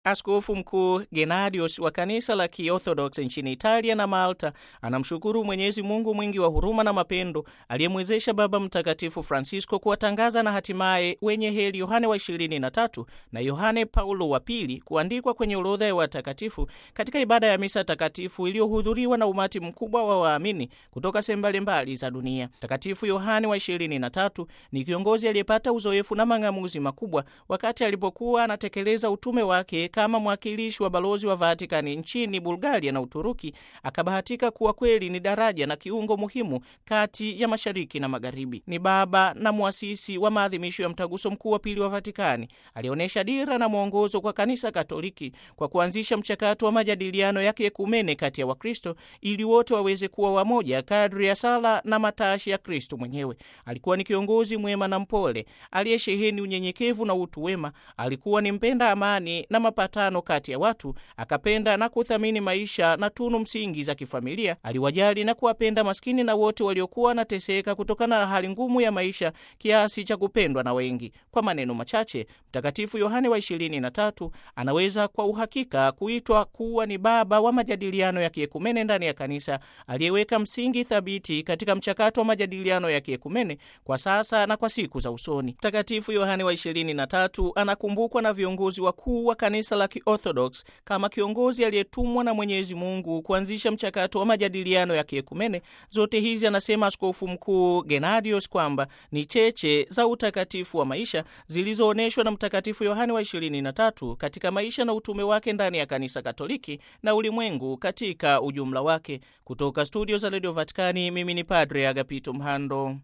Askofu Mkuu Gennadius wa kanisa la Kiorthodox nchini Italia na Malta anamshukuru Mwenyezi Mungu mwingi wa huruma na mapendo aliyemwezesha Baba Mtakatifu Francisco kuwatangaza na hatimaye wenye heri Yohane wa 23 na Yohane Paulo wa pili kuandikwa kwenye orodha ya watakatifu katika ibada ya misa takatifu iliyohudhuriwa na umati mkubwa wa waamini kutoka sehemu mbalimbali za dunia. Mtakatifu Yohane wa 23 ni kiongozi aliyepata uzoefu na mang'amuzi makubwa wakati alipokuwa anatekeleza utume wake kama mwakilishi wa balozi wa Vatikani nchini Bulgaria na Uturuki. Akabahatika kuwa kweli ni daraja na kiungo muhimu kati ya mashariki na magharibi. Ni baba na mwasisi wa maadhimisho ya mtaguso mkuu wa pili wa Vatikani. Alionyesha dira na mwongozo kwa kanisa Katoliki kwa kuanzisha mchakato wa majadiliano ya kiekumene kati ya Wakristo ili wote waweze kuwa wamoja kadri ya sala na matashi ya Kristo mwenyewe. Alikuwa ni kiongozi mwema na mpole aliyesheheni unyenyekevu na utu wema. Alikuwa ni mpenda amani na mapatano kati ya watu. Akapenda na kuthamini maisha na tunu msingi za kifamilia. Aliwajali na kuwapenda maskini na wote waliokuwa wanateseka kutokana na hali ngumu ya maisha kiasi cha kupendwa na wengi. Kwa maneno machache, Mtakatifu Yohane wa ishirini na tatu anaweza kwa uhakika kuitwa kuwa ni baba wa majadiliano ya kiekumene ndani ya kanisa, aliyeweka msingi thabiti katika mchakato wa majadiliano ya kiekumene kwa sasa na kwa siku za usoni. Mtakatifu Yohane wa ishirini na tatu anakumbukwa na viongozi wakuu wa kanisa la Kiorthodox kama kiongozi aliyetumwa na Mwenyezi Mungu kuanzisha mchakato wa majadiliano ya kiekumene. Zote hizi, anasema Askofu Mkuu Gennadius, kwamba ni cheche za utakatifu wa maisha zilizoonyeshwa na Mtakatifu Yohane wa ishirini na tatu katika maisha na utume wake ndani ya kanisa Katoliki na ulimwengu katika ujumla wake. Kutoka studio za redio Vatikani, mimi ni Padre Agapito Mhando.